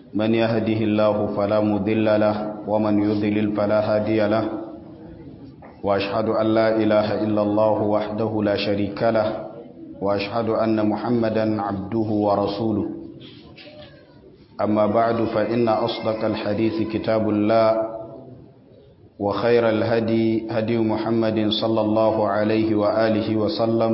من يهده الله فلا مضل له ومن يضلل فلا هادي له وأشهد أن لا إله إلا الله وحده لا شريك له وأشهد أن محمدا عبده ورسوله أما بعد فإن أصدق الحديث كتاب الله وخير الهدي هدي محمد صلى الله عليه وآله وسلم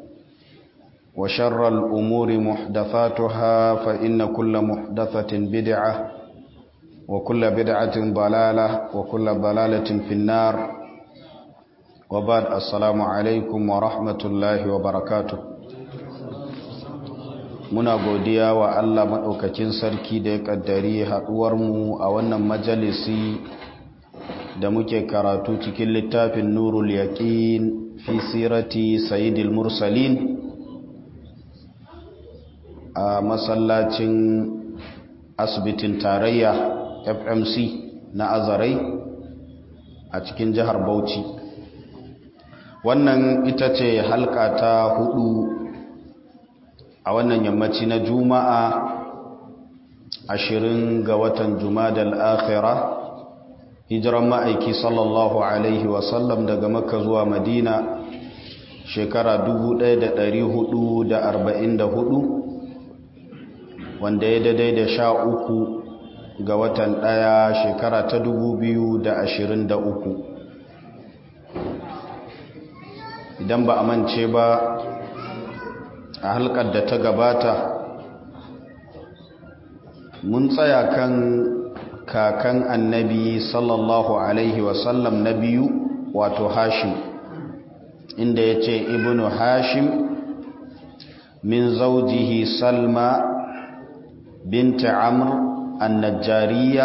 وشر الأمور محدثاتها فإن كل محدثة بدعة وكل بدعة ضلالة وكل ضلالة في النار وبعد السلام عليكم ورحمة الله وبركاته muna godiya wa Allah maɗaukakin sarki da ya ƙaddari haɗuwarmu a wannan majalisi da muke karatu cikin littafin nurul yaƙin fi sirati sayidil mursalin a masallacin asibitin tarayya fmc na azarai a cikin jihar bauchi wannan ita ce halka ta hudu a wannan yammaci na juma'a ashirin ga watan jumadal akhira hijiran ma'aiki sallallahu alaihi wasallam daga makka zuwa madina shekara 1444 wanda ya daidai da sha uku ga watan ɗaya shekara ta 2023 idan ba a mance ba a halkar da ta gabata mun tsaya kan kakan annabi sallallahu alaihi wasallam na biyu wato hashim inda ya ce ibnu hashim min zaujihi salma binta amr annajariya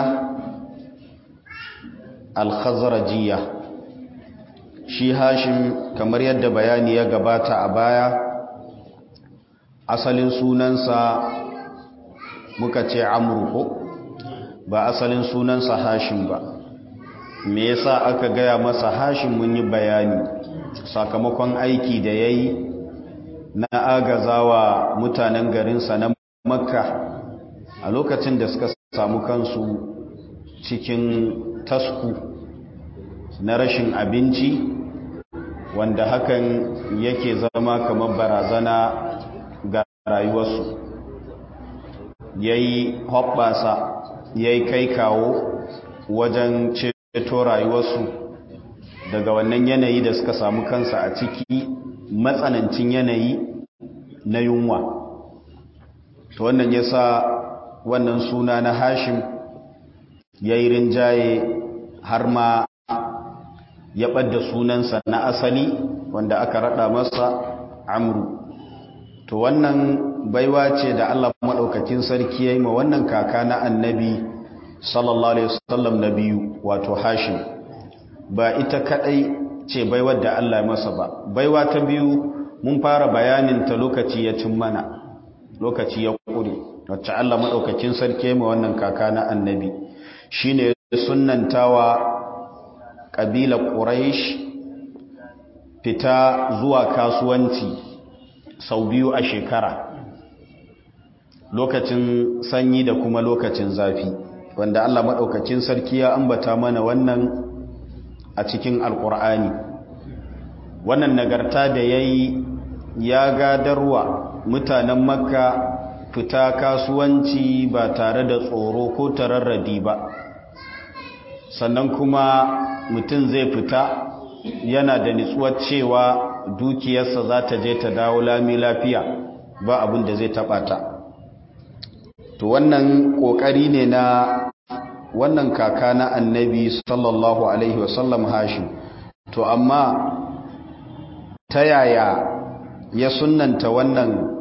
alkhazrajiya shi hashim kamar yadda bayani ya gabata a baya asalin sunansa muka ce amru ko ba asalin sunansa hashim ba me yasa aka gaya masa hashim mun yi bayani sakamakon aiki da ya yi na agazawa mutanen garinsa na makka a lokacin da suka samu kansu cikin tasku na rashin abinci wanda hakan yake zama kamar barazana ga rayuwarsu ya yi hoɓɓasa ya yi kai kawo wajen ceto rayuwarsu daga wannan yanayi da suka samu kansa a ciki matsanancin yanayi na yunwa to wannan ya sa wannan suna na hashim ya yi rinjaye har ma ya ɓadda sunansa na asali wanda aka raɗa masa amru to wannan baiwa ce da Allah maɗaukakin sarki ya yi ma wannan kaka na annabi sallallahu alaihi wasallam na biyu wato hashim ba ita kadai ce baiwar da Allah ya masa ba baiwa ta biyu mun fara bayanin ta lokaci ya cin mana lokaci ya kure wacce Allah maɗaukakin sarki ya yi ma wannan kaka na annabi shine sunnantawa ƙabilar quraish fita zuwa kasuwanci sau biyu a shekara lokacin sanyi da kuma lokacin zafi wanda Allah maɗaukacin sarki ya ambata mana wannan a cikin alƙur'ani wannan nagarta da ya yi ya gadarwa mutanen makka fita kasuwanci ba tare da tsoro ko tararradi ba sannan kuma mutum zai fita yana da nitsuwar cewa dukiyarsa za ta je ta dawo lami lafiya ba abin da zai taɓa ta to wannan ƙoƙari ne na wannan kaka na annabi sallallahu alaihi wasallam hashim to amma ta yaya ya sunanta wannan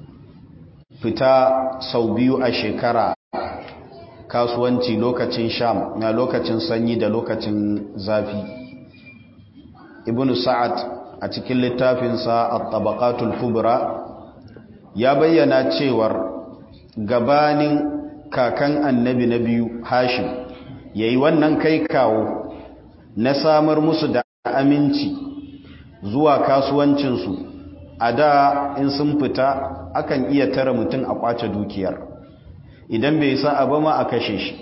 fita sau biyu a shekara kasuwanci lokacin sham na lokacin sanyi da lokacin zafi ibn sa'ad a cikin littafinsa at-tabaqatul kubra ya bayyana cewar gabanin kakan annabi na biyu hashim yayi wannan kai kawo na samar musu da aminci zuwa kasuwancinsu a da in sun fita akan iya tara mutum a kwace dukiyar idan bai sa'a ba ma a kashe shi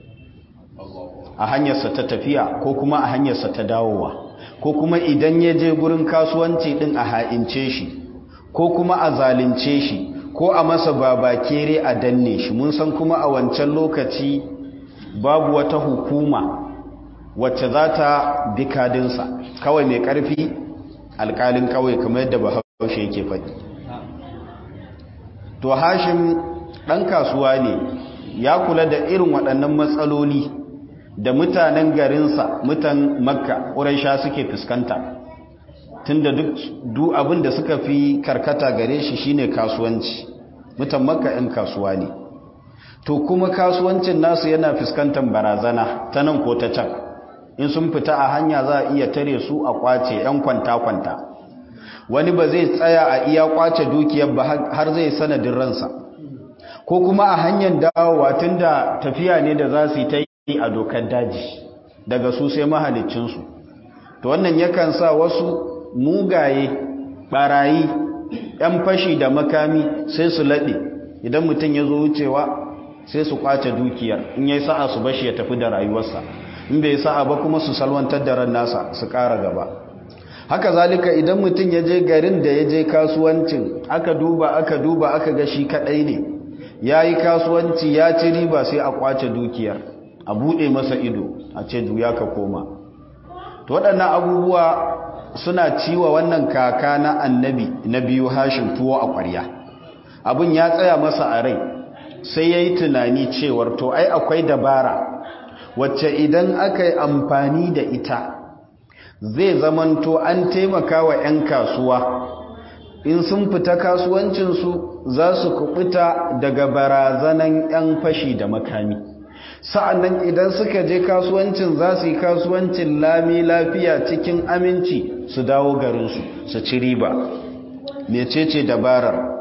a hanyarsa ta tafiya ko kuma a hanyarsa ta dawowa ko kuma idan ya je gurin kasuwanci din a ha'ince shi ko kuma a zalunce shi ko a masa babakere a danne shi mun san kuma a wancan lokaci babu wata hukuma wacce za ta bi kadinsa kawai mai ƙarfi alƙalin kawai kamar yadda bahaushe yake faɗi to hashim ɗan kasuwa ne ya kula da irin waɗannan matsaloli da mutanen garinsa mutan makka ƙuraisha suke fuskanta tunda duk abin da suka fi karkata gare shi shine kasuwanci mutan makka 'yan kasuwa ne to kuma kasuwancin nasu yana fuskantar barazana ta nan ko ta can in sun fita a hanya za a iya tare su a kwace 'yan kwanta-kwanta wani ba zai tsaya a iya kwace dukiyar ba har zai sanadin ransa ko kuma a hanyar dawowa tun da tafiya ne da za su yi ta yi a dokar daji daga su sai mahalicinsu to wannan yakan sa wasu mugaye barayi 'yan fashi da makami sai su laɗe idan mutum ya zo wucewa sai su kwace dukiyar in yi sa'a su bashi ya tafi da rayuwarsa in bai sa'a ba kuma su salwantar da ran nasa su ƙara gaba haka zalika idan mutum ya je garin da ya je kasuwancin aka duba aka duba aka ga shi kaɗai ne ya yi kasuwanci ya ci riba sai a kwace dukiyar a buɗe masa ido a ce duya ka koma to waɗannan abubuwa suna ciwa wannan kaka na annabi na biyu hashin tuwo a ƙwarya abin ya tsaya masa a rai sai ya yi tunani cewar to ai akwai dabara wacce idan aka yi amfani da ita zai zamanto an taimaka wa 'yan kasuwa in sun fita kasuwancinsu za su kubuta daga barazanan 'yan fashi da makami sa'annan idan suka je kasuwancin za su yi kasuwancin lami lafiya cikin aminci su dawo garinsu su ci riba mecece dabarar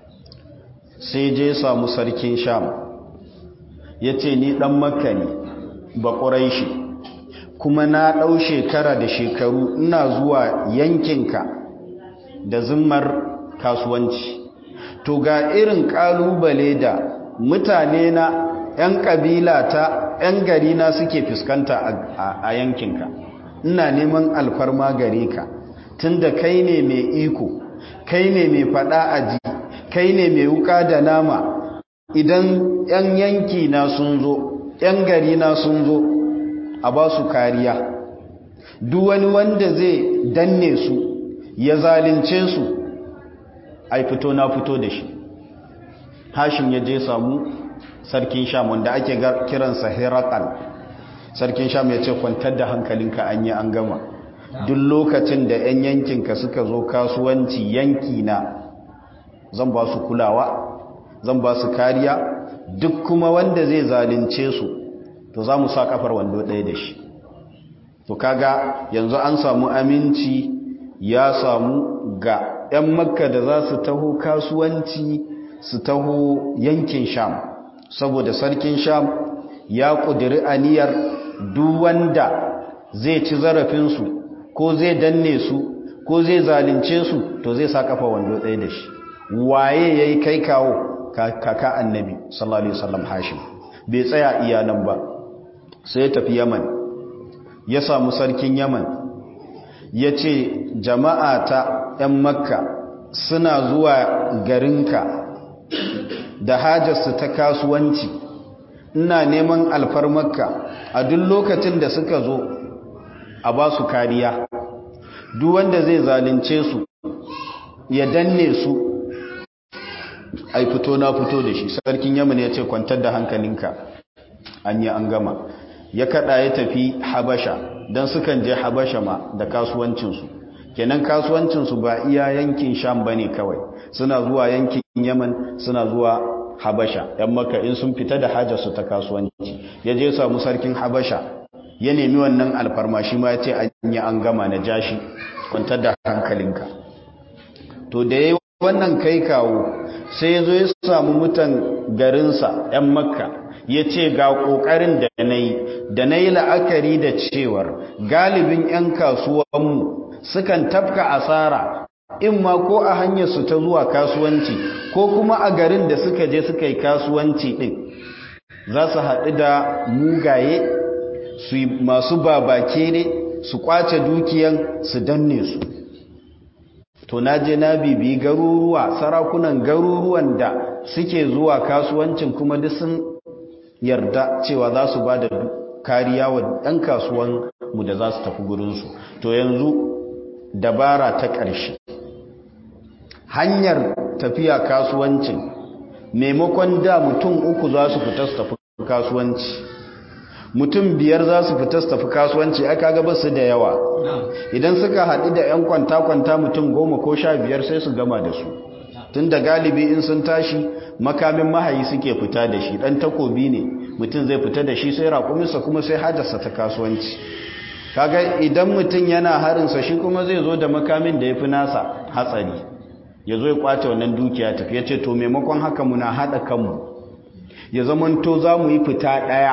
sai je samu sarkin sham ya ce ni ɗan makka ne ba shi kuma na ɗau shekara da shekaru ina zuwa yankinka da zimmar kasuwanci to ga irin ƙalubale da mutane na 'yan ƙabila ta 'yan gari na suke fuskanta a yankinka ina neman alfarma gare ka tunda kai ne mai iko kai ne mai faɗa aji kai ne mai wuka da nama idan 'yan yanki na sun zo 'yan gari na sun zo a ba su kariya duk wani wanda zai danne su ya zalince su ai fito na fito da shi hashim ya je samu sarkin sham wanda ake kiransa herakal sarkin sham ya ce kwantar da hankalinka an yi an gama duk lokacin da 'yan yankinka suka zo kasuwanci yanki na zan ba su kulawa zan ba su kariya duk kuma wanda zai zalince su to za mu sa kafar wando ɗaya da shi to kaga yanzu an samu aminci ya samu ga 'yan makka da za su taho kasuwanci su taho yankin sham saboda sarkin sham ya ƙudiri aniyar duk wanda zai ci zarafinsu ko zai danne su ko zai zalince su to zai sa kafa wando ɗaya da shi waye ya yi kai kawo kaka annabi sallallahu alaihi wasallam hashim bai tsaya iya nan ba sai ya tafi yaman ya samu sarkin yaman ya ce jama'a ta 'yan makka suna zuwa garinka da hajarsu ta kasuwanci ina neman alfarmarka a duk lokacin da suka zo a ba su kariya duk wanda zai zalunce su ya danne su ai fito na fito da shi sarkin yaman ya ce kwantar da hankalinka an yi an gama ya kada ya tafi habasha don sukan je habasha ma da kasuwancinsu kenan kasuwancinsu ba iya yankin sham ba ne kawai suna zuwa yankin yaman suna zuwa habasha yan maka in sun fita da hajarsu ta kasuwanci ya je samu sarkin habasha ya nemi wannan alfarma shi ma ya ce an yi an gama na jashi kwantar da hankalinka to da ya yi wannan kai kawo sai ya zo ya samu mutan garinsa 'yan makka ya ce ga ƙoƙarin da na yi da na yi la'akari da cewar galibin 'yan kasuwanmu sukan tafka asara in ma ko a hanyar su ta zuwa kasuwanci ko kuma a garin da suka je suka yi kasuwanci din za su haɗu da mugaye su masu babake ne su kwace dukiyan su danne su to na je na bibi garuruwa sarakunan garuruwan da suke zuwa kasuwancin kuma duk sun yarda cewa za su ba da kariya wa ɗan kasuwan mu da za su tafi gurinsu to yanzu dabara ta ƙarshe hanyar tafiya kasuwancin maimakon da mutum uku za su fita su tafi kasuwanci mutum biyar za su fita su tafi kasuwanci aka gaba su da yawa idan suka haɗu da 'yan kwanta-kwanta mutum goma ko sha biyar sai su gama da su tun da galibi in sun tashi makamin mahayi suke fita da shi ɗan takobi ne mutum zai fita da shi sai raƙuminsa kuma sai hajarsa ta kasuwanci kaga idan mutum yana harinsa shi kuma zai zo da makamin da ya fi nasa hatsari ya zo ya kwace wannan dukiya tafi ya ce to maimakon haka muna haɗa kanmu ya zamanto za mu yi fita ɗaya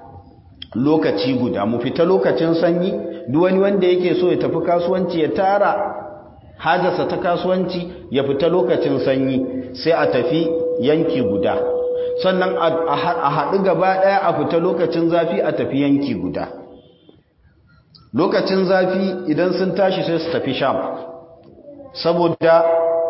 lokaci guda mu fita lokacin sanyi duk wani wanda yake so ya tafi kasuwanci ya tara hajarsa ta kasuwanci ya fita lokacin sanyi sai a tafi yanki guda sannan a haɗu gaba ɗaya a fita lokacin zafi a tafi yanki guda lokacin zafi idan sun tashi sai su tafi sham saboda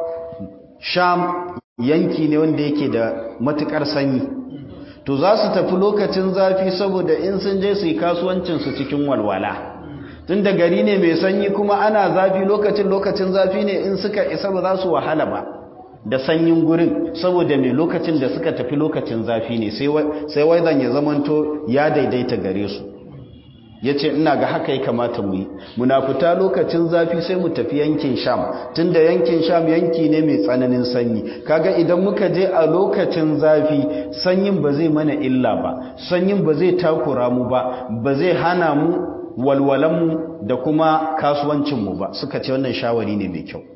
sham yanki ne wanda yake da matukar sanyi to za su tafi lokacin zafi saboda in sun je su yi kasuwancinsu cikin walwala tun da gari ne mai sanyi kuma ana zafi lokacin lokacin zafi ne in suka isa ba za su wahala ba da sanyin gurin saboda mai lokacin da suka tafi lokacin zafi ne sai waizan ya zamanto ya daidaita gare su ya ce ina ga haka ya kamata mu yi muna fita lokacin zafi sai mu tafi yankin sham tunda yankin sham yanki ne mai tsananin sanyi kaga idan muka je a lokacin zafi sanyin ba zai mana illa ba sanyin ba zai takura mu ba ba zai hana mu walwalanmu da kuma kasuwancinmu ba suka ce wannan shawari ne mai kyau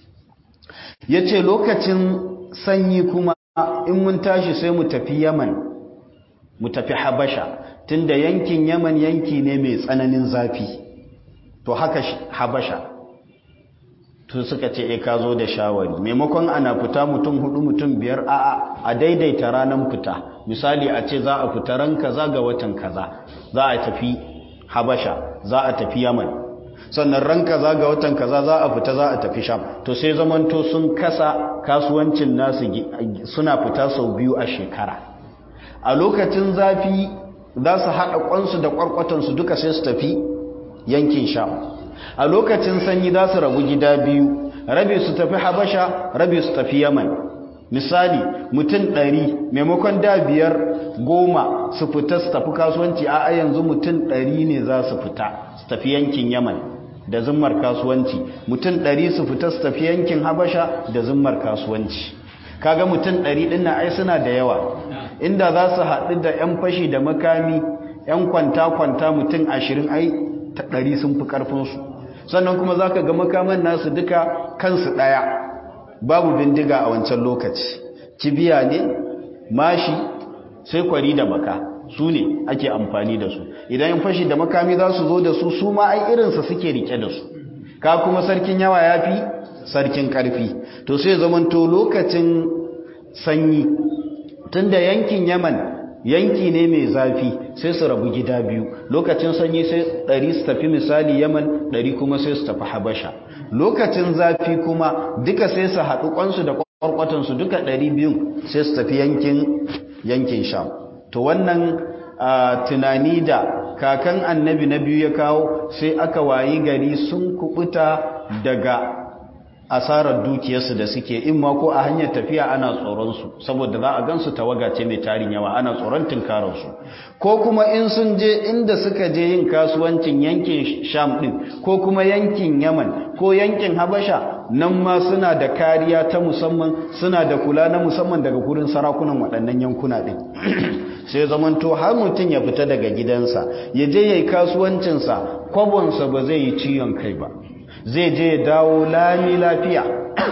ya ce lokacin sanyi kuma in mun tashi sai mu tafi yaman mu tafi habasha tunda yankin yaman yanki ne mai tsananin zafi to haka habasha to suka ce e ka zo da shawari maimakon ana fita mutum hudu mutum biyar a a daidaita ranar fita misali a ce za a fita ran kaza ga watan kaza za a tafi habasha za a tafi yaman sannan ran kaza ga watan kaza za a fita za a tafi sham to sai zamanto sun kasa kasuwancin nasu suna fita sau biyu a shekara a lokacin zafi za su haɗa ƙwansu da ƙwarƙwatansu duka sai su tafi yankin sham a lokacin sanyi za su rabu gida biyu rabi su tafi habasha rabi su tafi yaman misali mutum ɗari maimakon da biyar goma su fita su tafi kasuwanci a yanzu mutum ɗari ne za su fita su tafi yankin yaman da zimmar kasuwanci mutum ɗari su fita su tafi yankin habasha da zimmar kasuwanci kaga mutum ɗari ɗin na ai suna da yawa inda za su haɗu da 'yan fashi da makami 'yan kwanta-kwanta mutum ashirin ai ta ɗari sun fi ƙarfinsu sannan kuma za ka ga makaman nasu duka kansu ɗaya babu bindiga a wancan lokaci kibiya ne mashi sai kwari da baka su ne ake amfani da su idan 'yan fashi da makami za su zo da su su ma ai irinsa suke rike da su ka kuma sarkin yawa ya fi sarkin ƙarfi to sai zamanto lokacin sanyi tunda yankin yaman yanki ne mai zafi sai su rabu gida biyu lokacin sanyi sai ɗari su tafi misali yaman ɗari kuma sai su tafi habasha lokacin zafi kuma duka sai su haɗu ƙwansu da ƙwarƙwatansu duka ɗari biyun sai su tafi yankin yankin sham to wannan tunani da kakan annabi na biyu ya kawo sai aka wayi gari sun kubuta daga asarar dukiyarsu da suke in ma ko a hanyar tafiya ana tsoronsu saboda za a gansu tawaga ce mai tarin yawa ana tsoron tunkararsu ko kuma in sun je inda suka je yin kasuwancin yankin sham din ko kuma yankin yaman ko yankin habasha nan ma suna da kariya ta musamman suna da kula na musamman daga gurin sarakunan waɗannan yankuna din sai zamanto har mutum ya fita daga gidansa ya je ya yi kasuwancinsa kwabonsa ba zai yi ciwon kai ba zai je ya dawo lami lafiya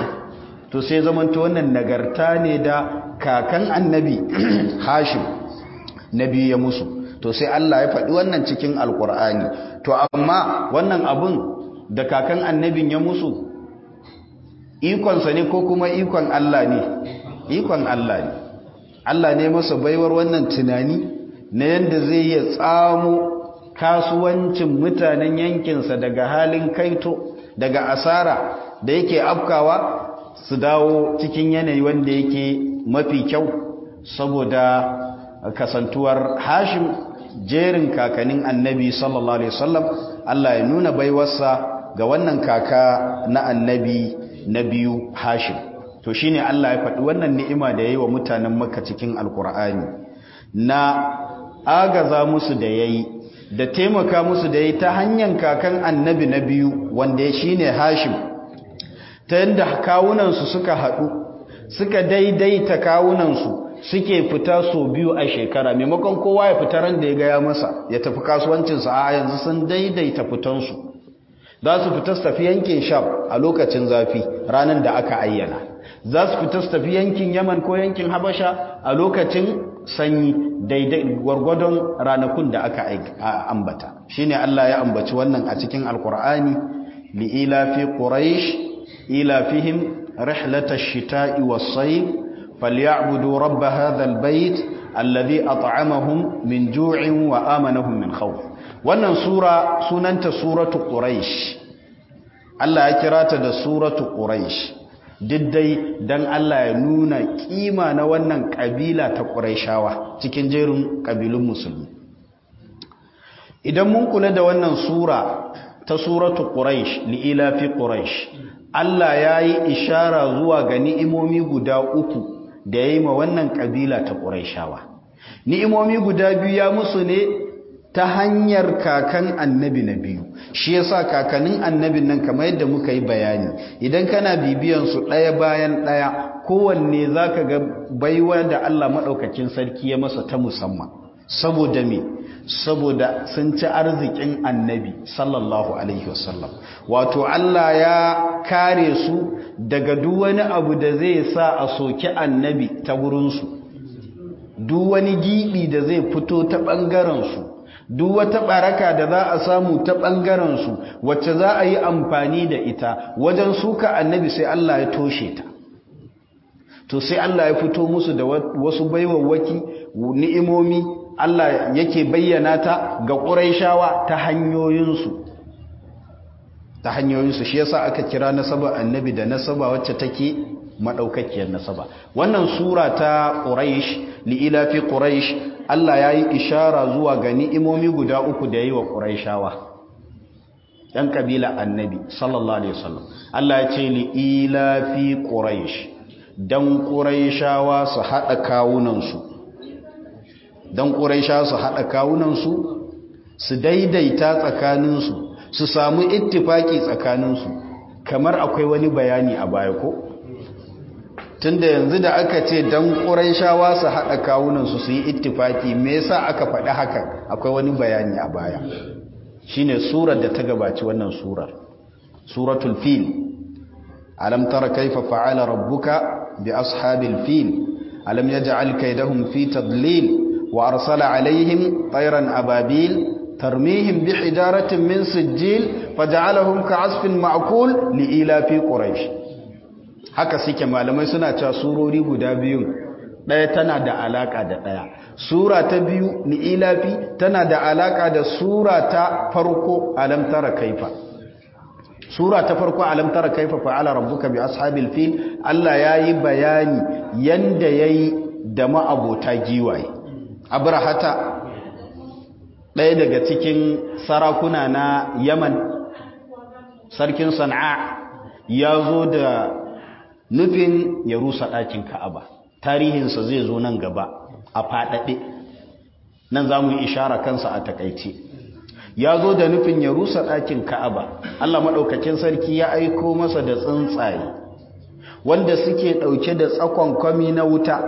to sai zamanta wannan nagarta ne da kakan annabi hashim nabi ya musu to sai Allah ya faɗi wannan cikin alkur'ani to amma wannan abun da kakan annabin ya musu ikonsa ne ko kuma ikon Allah ne ikon Allah ne Allah ne masa baiwar wannan tunani na yadda zai iya tsamo kasuwancin mutanen yankinsa daga halin kaito daga asara da yake afkawa su dawo cikin yanayi wanda yake mafi kyau saboda kasantuwar hashim jerin kakanin annabi sallallahu alaihi wasallam Allah ya nuna baiwarsa ga wannan kaka na annabi na biyu hashim to shine Allah ya faɗi wannan ni'ima da yayi wa mutanen makka cikin alkur'ani na agaza musu da yayi da taimaka musu da yayi ta hanyar kakan annabi na biyu wanda shine hashim ta yadda kawunansu suka haɗu suka daidaita kawunansu suke fita so biyu a shekara maimakon kowa ya fita ran da ya gaya masa ya tafi kasuwancinsa a yanzu sun daidaita fitansu za su fita su tafi yankin sham a lokacin zafi ranar da aka ayyana za su fita su tafi yankin yaman ko yankin habasha a lokacin sanyi daidai gwargwadon ranakun da aka ambata shine Allah ya ambaci wannan a cikin alkur'ani li ila fi quraish ila fihim rihlatash shita'i was-sayf فليعبدوا رب هذا البيت الذي أطعمهم من جوع وآمنهم من خوف wannan sura sunanta suratu quraish Allah ya kira ta da suratu quraish diddai dan Allah ya nuna kima na wannan kabila ta quraishawa cikin jerin kabilun musulmi idan mun kula da wannan sura ta suratu quraish li ila fi quraish Allah ya yi ishara zuwa ga ni'imomi guda uku da ya yi ma wannan ƙabila ta ƙuraishawa ni'imomi guda biyu ya musu ne ta hanyar kakan annabi na biyu shi yasa kakannin annabin nan kamar yadda muka yi bayani idan kana bibiyan su ɗaya bayan ɗaya kowanne zaka ga baiwa da Allah maɗaukakin sarki ya masa ta musamman saboda me saboda sun ci arzikin annabi sallallahu alaihi wasallam wato Allah ya kare su daga duk wani abu da zai sa a soki annabi ta wurinsu duk wani gibi da zai fito ta ɓangarensu duk wata ɓaraka da za a samu ta ɓangarensu wacce za a yi amfani da ita wajen suka annabi sai Allah ya toshe ta to sai Allah ya fito musu da wasu baiwawwaki ni'imomi Allah yake bayyana ta ga ƙuraishawa ta hanyoyinsu ta hanyoyinsu shi yasa aka kira nasaba annabi da nasaba wacce take madaukakiyar nasaba wannan sura ta quraish li ila fi quraish Allah yayi ishara zuwa ga ni'imomi guda uku da yayi wa quraishawa dan kabila annabi sallallahu alaihi wasallam Allah ya ce li ila fi quraish dan quraishawa su hada kawunan su dan quraishawa su hada kawunan su su daidaita tsakanin su su samu ittifaki tsakaninsu kamar akwai wani bayani a baya ko tunda yanzu da aka ce dan ƙurayshawa su haɗa kawunansu su yi ittifaki me yasa aka faɗi hakan akwai wani bayani a baya shine surar da ta gabaci wannan surar suratul fil alam tara kaifa fa'ala rabbuka bi ashabil fil alam yaj'al kaydahum fi tadlil wa arsala alaihim tayran ababil ترميهم بحجارة من سجيل فجعلهم كعصف معقول لإلاف قريش haka suke malamai suna cewa surori guda biyun ɗaya tana da alaka da ɗaya sura ta biyu li'ilafi tana da alaka da sura ta farko alam tara kaifa sura ta farko alam tara kaifa fa'ala rabbuka bi ashabil fil Allah yayi bayani yanda yayi da ma'abota giwaye abrahata ɗaya daga cikin sarakuna na yaman sarkin sana'a ya zo da nufin ya rusa ɗakin ka'aba tarihinsa zai zo nan gaba a faɗaɗe nan za mu yi ishara kansa a takaice ya zo da nufin ya rusa ɗakin ka'aba allah maɗaukakin sarki ya aiko masa da tsuntsaye wanda suke ɗauke da tsakon kwami na wuta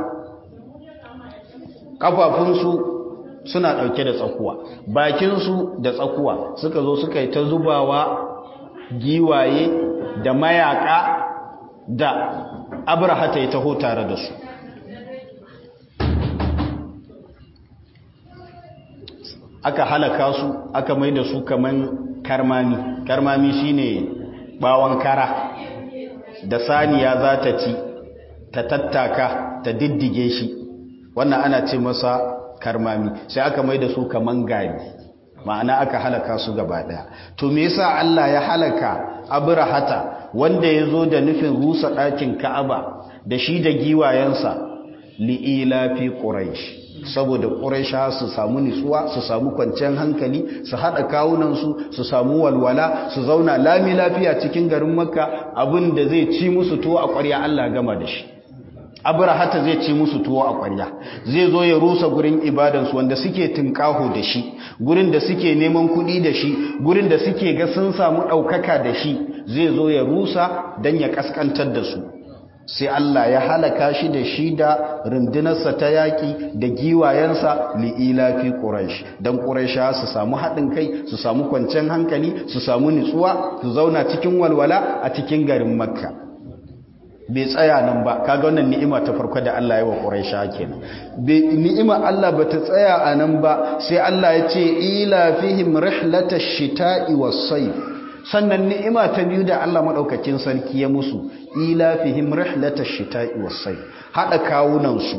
ƙafafunsu suna ɗauke da tsakuwa bakinsu da tsakuwa suka zo suka yi ta zubawa giwaye da mayaka da abrahata ya taho tare da su aka halaka su aka mai da su kaman karmami karmami shine bawon kara da saniya za ta ci ta tattaka ta diddige shi wannan ana ce masa karmami sai aka mai da su kaman gari ma'ana aka halaka su gaba daya to me yasa Allah ya halaka abrahata wanda yazo da nufin rusa ɗakin Ka'aba da shi da giwayensa li'ila fi quraish saboda quraisha su samu nitsuwa su samu kwanciyar hankali su hada kawunan su su samu walwala su zauna lami lafiya cikin garin makka abin da zai ci musu tuwo a ƙwarya Allah gama da shi abrahata zai ci musu tuwo a ƙwarya zai zo ya rusa gurin ibadansu wanda suke tunƙaho da shi gurin da suke neman kuɗi da shi gurin da suke ga sun samu ɗaukaka da shi zai zo ya rusa don ya ƙasƙantar da su sai Allah ya halaka shi da shi da rundunarsa ta yaƙi da giwayensa li'ila fi ƙuraish don ƙuraisha su samu haɗin kai su samu kwanciyar hankali su samu nutsuwa su zauna cikin walwala a cikin garin makka bai tsaya nan ba kaga wannan ni'ima ta farko da Allah ya wa Quraisha kenan ni'ima Allah bata tsaya a nan ba sai Allah ya ce ila fihim rihlatash shita'i was-sayf sannan ni'ima ta biyu da Allah madaukakin sarki ya musu ila fihim rihlatash shita'i was-sayf hada kawunan su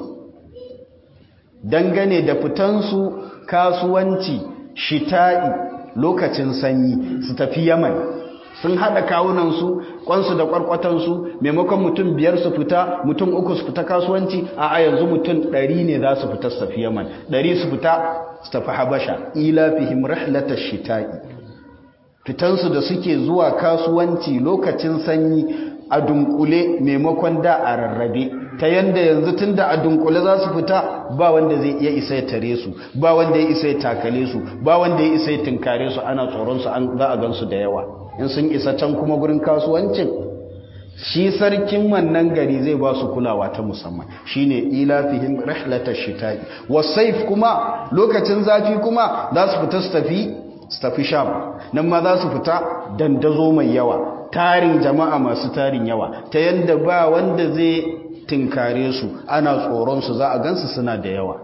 dangane da fitan su kasuwanci shita'i lokacin sanyi su tafi Yaman sun haɗa kawunansu kwansu da kwarkwatansu maimakon mutum biyar su fita mutum uku su fita kasuwanci a a yanzu mutum ɗari ne za su fita su tafi yaman ɗari su fita su tafi habasha ila fihim rihlatash shita'i fitansu da suke zuwa kasuwanci lokacin sanyi a dunkule maimakon da a rarrabe ta yanda yanzu tunda a dunkule za su fita ba wanda zai iya isa ya tare su ba wanda ya isa ya takale su ba wanda ya isa ya tunkare su ana tsoron su an za a gansu da yawa in sun isa can kuma gurin kasuwancin shi sarkin wannan gari zai ba su kulawa ta musamman shine ilafihim rihlatash shita'i wasayf kuma lokacin zafi kuma za su fita su tafi su tafi sham nan ma za su fita dandazo mai yawa tarin jama'a masu tarin yawa ta yanda ba wanda zai tinkare su ana tsoron su za a gansu suna da yawa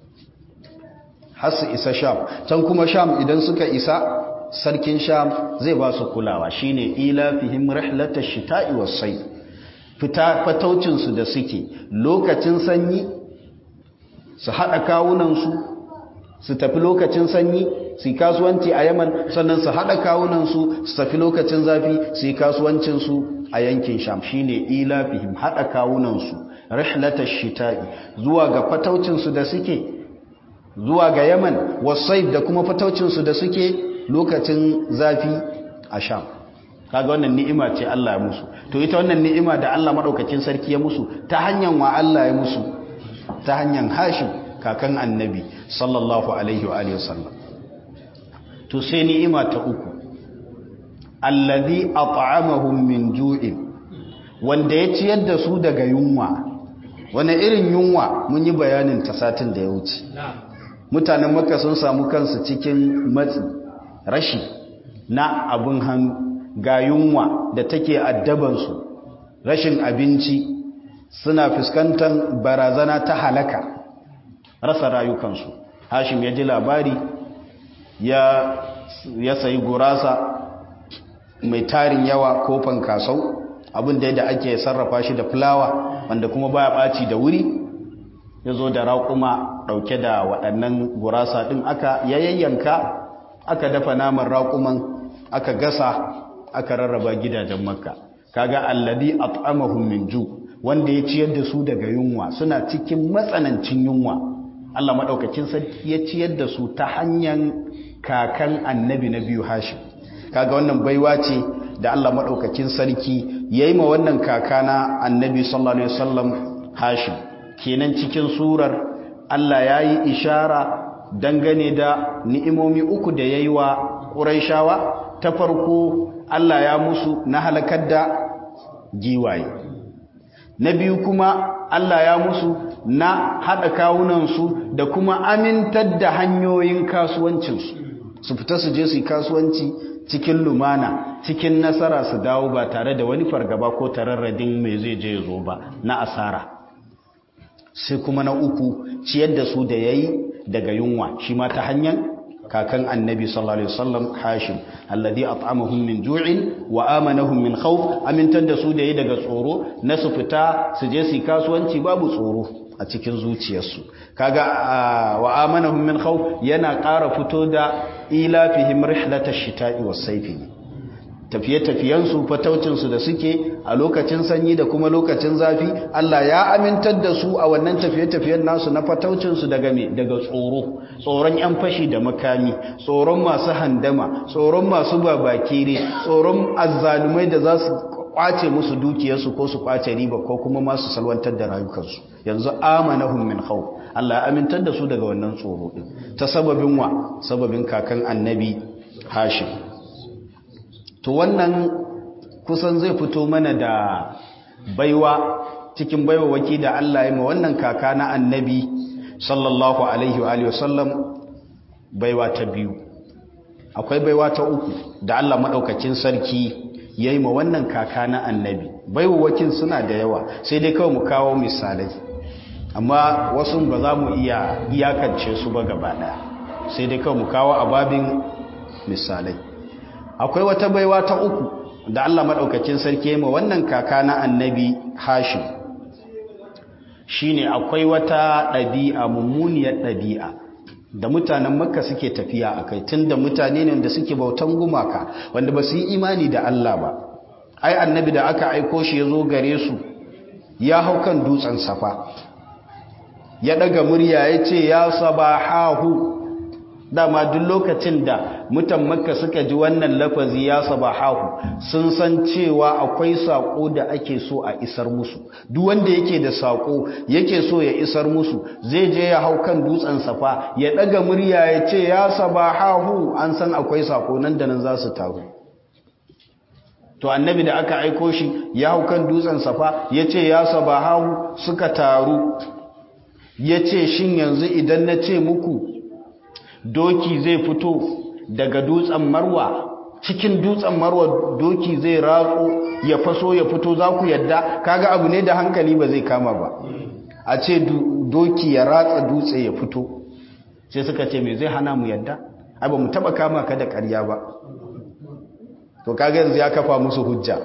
har su isa sham can kuma sham idan suka isa sarkin sham zai ba su kulawa shine ilafihim rihlatash shita'i was-sayf fita fataucin su da suke lokacin sanyi su hada kawunan su su tafi lokacin sanyi su kasuwanci a Yaman sannan su hada kawunan su su tafi lokacin zafi su kasuwancin su a yankin Sham shine ilafihim hada kawunan su rihlatash shita'i zuwa ga fataucin su da suke zuwa ga Yaman was-sayf da kuma fataucin su da suke lokacin zafi a sham kaga wannan ni'ima ce Allah ya musu to ita wannan ni'ima da Allah madaukakin sarki ya musu ta hanyar wa Allah ya musu ta hanyar Hashim kakan annabi sallallahu alaihi wa alihi wasallam to sai ni'ima ta uku allazi at'amahum min ju'in wanda ya ciyar da su daga yunwa wani irin yunwa mun yi bayanin ta satin da ya wuce mutanen makka sun samu kansu cikin matsi rashi na abin hannu ga yunwa da take addabansu rashin abinci suna fuskantar barazana ta halaka rasa rayukansu hashim ya ji labari ya, ya sayi gurasa mai tarin yawa kofan kasau abin da ake sarrafa shi da fulawa wanda kuma baya ɓaci da wuri ya zo da raƙuma ɗauke da waɗannan gurasa ɗin aka yayyanka aka dafa naman raƙuman aka gasa aka rarraba gidajen makka kaga alladhi at'amahum min ju wanda ya ciyar da su daga yunwa suna cikin matsanancin yunwa Allah madaukakin sarki ya ciyar da su ta hanyar kakan annabi na biyu Hashim kaga wannan baiwa ce da Allah madaukakin sarki yayi ma wannan kaka na annabi sallallahu alaihi wasallam Hashim kenan cikin surar Allah yayi ishara dangane da ni'imomi uku da ya yi wa ƙuraishawa ta farko Allah ya musu na halakar da giwaye na biyu kuma Allah ya musu na haɗa kawunansu da kuma amintar da hanyoyin kasuwancinsu su fita su je su yi kasuwanci cikin lumana cikin nasara su dawo ba tare da wani fargaba ko tararradin mai zai je zo ba na asara sai kuma na uku ciyar da su da yayi daga yunwa shi ma ta hanyar kakan annabi sallallahu alaihi wasallam hashim alladhi at'amahum min ju'in wa amanahum min khawf amintar da su da yi daga tsoro na su fita su je su kasuwanci babu tsoro a cikin zuciyarsu kaga wa amanahum min khawf yana ƙara fito da ilafihim rihlatash shita'i was-sayfi tafiye-tafiyensu fataucinsu da suke a lokacin sanyi da kuma lokacin zafi Allah ya amintar da su a wannan tafiye-tafiyen nasu na fataucinsu daga me daga tsoro tsoron yan fashi da makami tsoron masu handama tsoron masu babakire tsoron azzalumai da za su kwace musu dukiyarsu ko su kwace riba ko kuma masu salwantar da rayukansu yanzu amanahum min khawf Allah ya amintar da su daga wannan tsoro din ta sababin wa sababin kakan annabi Hashim to wannan kusan zai fito mana da baiwa cikin baiwa waki da Allah ya ma wannan kaka na annabi sallallahu alaihi wa alihi wasallam baiwa ta biyu akwai baiwa ta uku da Allah madaukakin sarki yayi ma wannan kaka na annabi baiwa wakin suna da yawa sai dai kawai mu kawo misalai amma wasu ba za mu iya iyakance su ba gaba daya sai dai kawai mu kawo ababin misalai akwai wata baiwa ta uku da Allah maɗaukacin sarki ma wannan kaka na annabi hashim shine akwai wata ɗabi'a mummuniyar ɗabi'a da mutanen makka suke tafiya a kai tun da mutane ne da suke bautan gumaka wanda ba su yi imani da Allah ba ai annabi da aka aiko shi ya zo gare su ya hau kan dutsen safa ya ɗaga murya ya ce ya sabahahu dama duk lokacin da mutan makka suka ji wannan lafazi ya sabahahu sun san cewa akwai sako da ake so a isar musu duk wanda yake da sako yake so ya isar musu zai je ya hau kan dutsen safa ya daga murya ya ce ya sabahahu an san akwai sako nan da nan za su taru to annabi da aka aiko shi ya hau kan dutsen safa ya ce ya sabahahu suka taru ya ce shin yanzu idan na ce muku doki zai fito daga dutsen marwa cikin dutsen marwa doki zai ratso ya faso ya fito za ku yadda kaga abu ne da hankali ba zai kama ba a ce doki ya ratsa dutse ya fito sai suka ce me zai hana mu yadda ai ba mu taba kama ka da ƙarya ba to kaga yanzu ya kafa musu hujja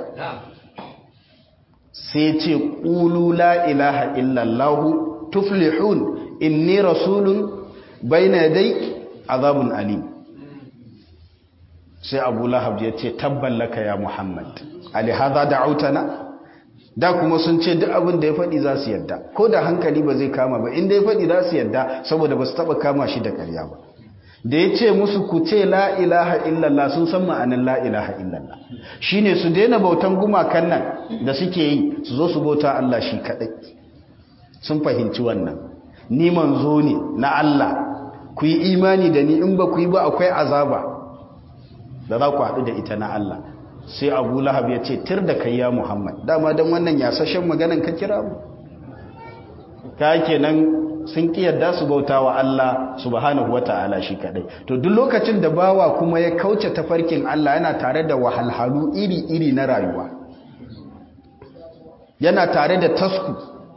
sai ce qulu la ilaha illallah tuflihun inni rasulun bayna dai azabun alim sai abu lahab ya ce tabballaka ya muhammad alihaza da autana da kuma sun ce duk abin da ya faɗi za su yadda ko da hankali ba zai kama ba inda ya faɗi za su yadda saboda ba su taɓa kama shi da ƙarya ba da ya ce musu ku ce la ilaha illallah sun san ma'anin la ilaha illallah shi ne su daina bautan gumakan nan da suke yi su zo su bauta Allah shi kaɗai sun fahimci wannan ni manzo ne na Allah ku yi imani da ni in ba ku yi ba akwai azaba da za ku haɗu da ita na Allah sai abu lahab ya ce tir da kai ya muhammad dama don wannan yasashen maganan ka kira mu ka kenan sun ki yadda su bauta wa Allah subhanahu wata'ala shi kadai to duk lokacin da bawa kuma ya kauce tafarkin Allah yana tare da wahalhalu iri-iri na rayuwa yana tare da tasku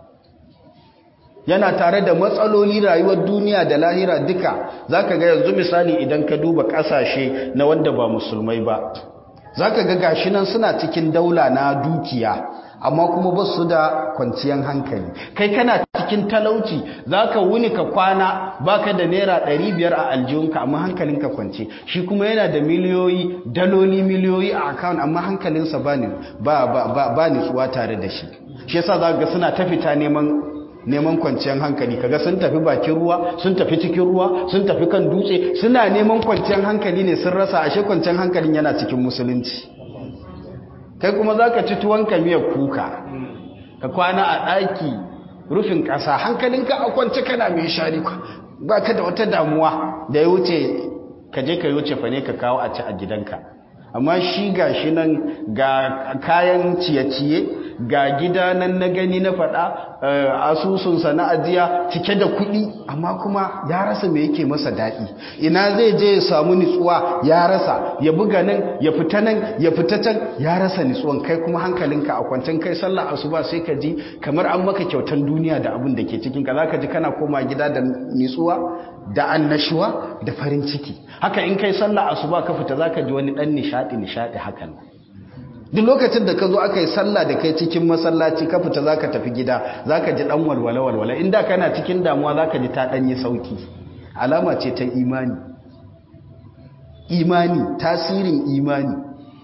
yana tare da matsaloli rayuwar duniya da lahira duka zaka ga yanzu misali idan ka duba kasashe na wanda ba musulmai ba zaka ga gashi nan suna cikin daula na dukiya amma kuma ba su da kwanciyar hankali kai kana cikin talauci zaka wuni ka kwana baka da naira 500 a aljihunka amma hankalinka kwance shi kuma yana da miliyoyi daloli miliyoyi a account amma hankalinsa ba ni ba ba ba nutsuwa tare da shi shi yasa zaka ga suna ta fita neman neman kwanciyar hankali kaga sun tafi bakin ruwa sun tafi cikin ruwa sun tafi kan dutse suna neman kwanciyar hankali ne sun rasa ashe kwanciyar hankalin yana cikin musulunci kai kuma zaka ci tuwon miyar kuka ka kwana a ɗaki rufin ƙasa hankalinka a kwance kana mai shari ba ka da wata damuwa da ya wuce ka je ka yi wuce fa ne ka kawo a ci a gidanka amma shi ga shi nan ga kayan ciye-ciye ga gida nan na gani na faɗa asusunsa na ajiya cike da kuɗi amma kuma ya rasa me yake masa daɗi ina zai je ya samu nitsuwa ya rasa ya buga nan ya fita nan ya fita can ya rasa nitsuwan kai kuma hankalinka a kwancin kai sallah asuba sai ka ji kamar an maka kyautan duniya da abin da ke cikin ka zaka ji kana koma gida da nitsuwa da annashuwa da farin ciki haka in kai sallah asuba ka fita zaka ji wani dan nishadi nishadi hakan duk lokacin da ka zo aka yi sallah da kai cikin masallaci ka fita zaka tafi gida zaka ji dan walwala walwala inda kana cikin damuwa zaka ji ta dan yi sauki alama ce ta imani imani tasirin imani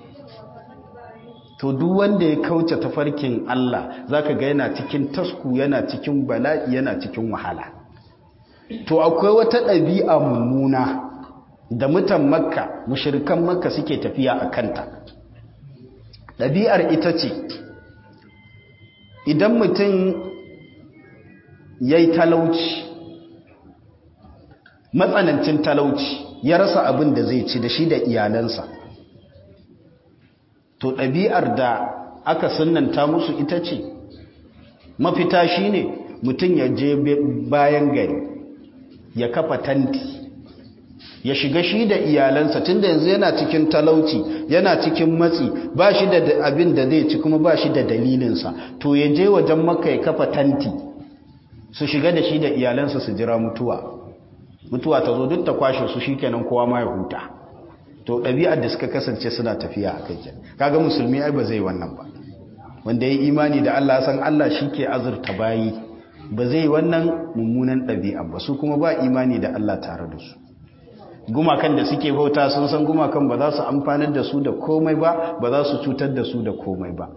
to duk wanda ya kauce tafarkin Allah zaka ga yana cikin tasku yana cikin bala'i yana cikin wahala to akwai wata ɗabi'a mummuna da mutan makka mushrikan makka suke tafiya a kanta ɗabi'ar ita ce idan mutum ya yi talauci matsanancin talauci ya rasa abin da zai ci da shi da iyalansa to ɗabi'ar da aka sunanta musu ita ce mafita shi ne mutum ya je bayan gari ya kafa tanti ya shiga shi da iyalansa tunda yanzu yana cikin talauci yana cikin matsi ba shi da abin da zai ci kuma ba shi da dalilinsa to ya je wajen maka ya kafa tanti su shiga da shi da iyalansa su jira mutuwa mutuwa ta zo duk ta kwashe su shikenan kowa ma ya huta to ɗabi'ar da suka kasance suna tafiya a kai kaga musulmi ai ba zai wannan ba wanda ya imani da Allah san Allah shi ke azurta bayi ba zai wannan mummunan ɗabi'a ba su kuma ba imani da Allah tare da su gumakan da suke bauta sun san gumakan ba za su amfanar da su da komai ba ba za su cutar da su da komai ba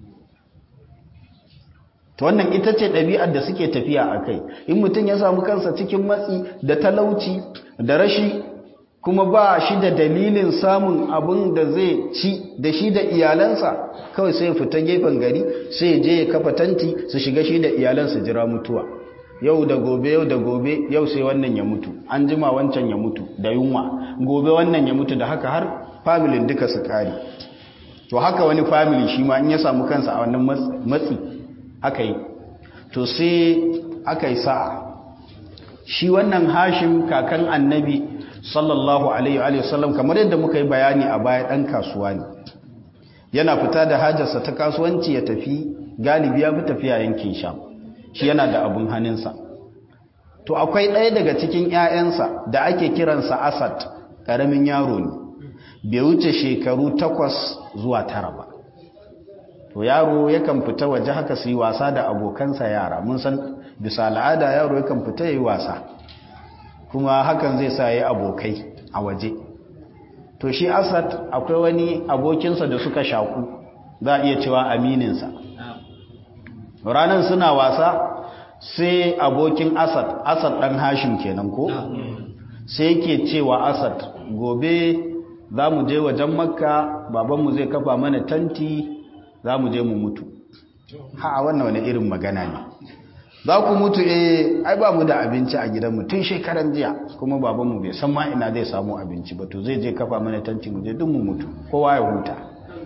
to wannan ita ce ɗabi'ar da suke tafiya a kai in mutum ya samu kansa cikin matsi da talauci da rashi kuma ba shi da dalilin samun abin da zai ci da shi da iyalansa kawai sai fita gefen gari sai je ya kafa tanti su shiga shi da iyalansa jira mutuwa yau da gobe yau da gobe yau sai wannan ya mutu an jima wancan ya mutu da yunwa gobe wannan ya mutu da haka har familin duka su kare to haka wani family shi ma in ya samu kansa a wannan matsi aka yi to sai aka yi sa'a shi wannan hashim kakan annabi sallallahu alaihi wa sallam kamar yadda muka yi bayani a baya dan kasuwa ne yana fita da hajarsa ta kasuwanci ya tafi galibi ya fi tafiya yankin sham shi yana da abun hannunsa to akwai ɗaya daga cikin 'ya'yansa da ake kiransa asad ƙaramin yaro ne bai wuce shekaru takwas zuwa tara ba to yaro yakan fita waje haka su yi wasa da abokansa yara mun san bisa al'ada yaro yakan fita ya yi wasa kuma hakan zai sa ya abokai a waje to shi asad akwai wani abokinsa da suka shaku za a iya cewa amininsa ranar suna wasa sai abokin asad asad ɗan hashim kenan ko sai yake cewa asad gobe za mu je wajen makka babanmu zai kafa mana tanti za mu je mu mutu ha wannan wani irin magana ne za ku mutu eh ai ba mu da abinci a gidanmu tun shekaran jiya kuma babanmu bai san ma ina zai samu abinci ba to zai je kafa mana tanti mu je duk mu mutu kowa ya huta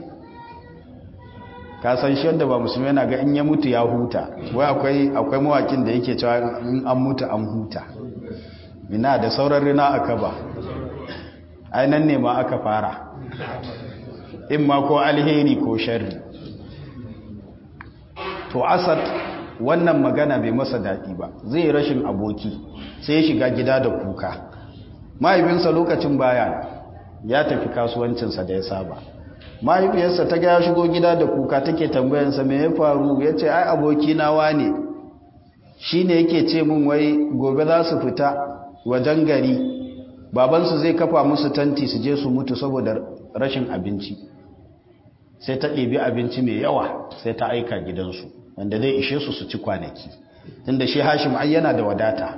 ka san shi wanda ba musulmi yana ga in ya mutu ya huta wai akwai akwai mawakin da yake cewa in an mutu an huta ina da sauran rina aka ba ai nan ne ma aka fara in ma ko alheri ko sharri to asad wannan magana bai masa daɗi ba zai rashin aboki sai ya shiga gida da kuka mahaifinsa lokacin baya ya tafi kasuwancinsa da ya saba mahaifiyarsa ta ga ya shigo gida da kuka take tambayansa me ya faru ya ce ai aboki na wane shi ne yake ce min wai gobe za su fita wajen gari babansu zai kafa musu tanti su je su mutu saboda rashin abinci sai ta ɗebi abinci mai yawa sai ta aika gidansu wanda zai ishe su su ci kwanaki tunda shi hashim ai yana da wadata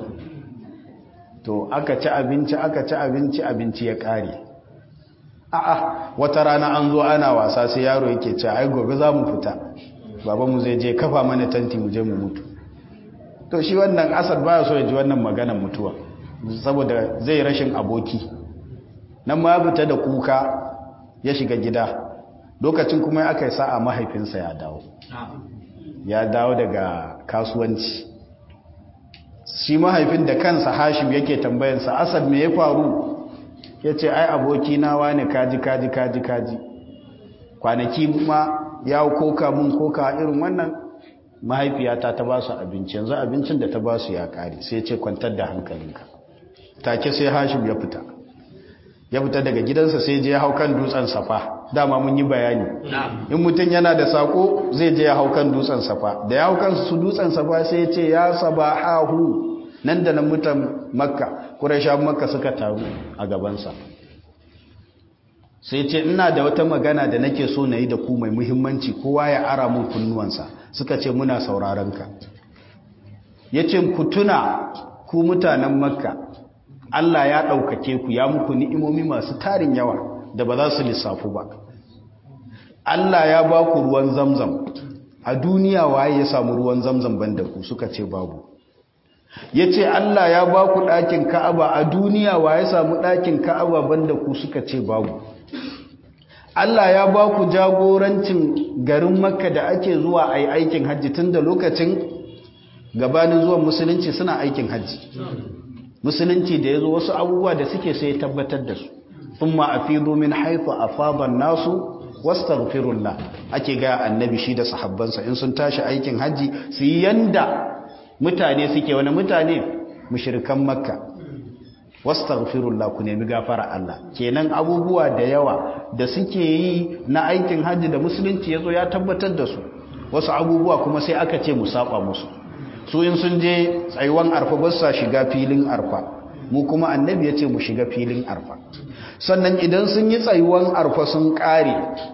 to aka ci abinci aka ci abinci abinci ya ƙare a'a wata rana an zo ana wasa sai yaro yake ce ai gobe za mu fita babanmu zai je kafa mana tanti mu je mu mutu to shi wannan asad baya so ya ji wannan maganar mutuwa saboda zai rashin aboki nan ma ya fita da kuka ya shiga gida lokacin kuma aka yi sa'a mahaifinsa ya dawo ya dawo daga kasuwanci shi mahaifin da kansa hashim yake tambayansa asad me ya faru ya ce ai aboki na wani kaji kaji kaji kaji kwanaki ma ya koka mun koka irin wannan mahaifiyata ta ba su abinci yanzu abincin da ta ba su ya kare sai ce kwantar da hankalinka take sai hashim ya fita ya fita daga gidansa sai je ya hau kan dutsen safa dama mun yi bayani in mutum yana da sako zai je ya hau kan dutsen safa da ya hau kan su dutsen safa sai ya ce ya sabahahu nan da nan mutan makka kurasha makka suka taru a gabansa sai ce ina da wata magana da nake so na yi da ku mai muhimmanci kowa ya ara mun kunnuwansa suka ce muna sauraron ka ya ce ku tuna ku mutanen makka Allah ya ɗaukake ku ya muku ni'imomi masu tarin yawa da ba za su lissafu ba Allah ya ba ku ruwan zamzam a duniya waye ya samu ruwan zamzam banda ku suka ce babu ya ce Allah ya ba ku ɗakin ka'aba a duniya waye samu ɗakin ka'aba banda ku suka ce babu Allah ya ba ku jagorancin garin makka da ake zuwa a yi aikin hajji tun da lokacin gabanin zuwan musulunci suna aikin hajji musulunci da ya zo wasu abubuwa da suke sai tabbatar da su sun ma'afidu min haifu a faban nasu wastaghfirullah ake ga annabi shi da sahabbansa in sun tashi aikin hajji su yi yanda mutane suke wani mutane mushrikan makka wastaghfirullah ku nemi gafara Allah kenan abubuwa da yawa da suke yi na aikin hajji da musulunci yazo ya tabbatar da su wasu abubuwa kuma sai aka ce mu saba musu su in sun je tsayuwan arfa ba sa shiga filin arfa mu kuma annabi ya ce mu shiga filin arfa sannan idan sun yi tsayuwan arfa sun kare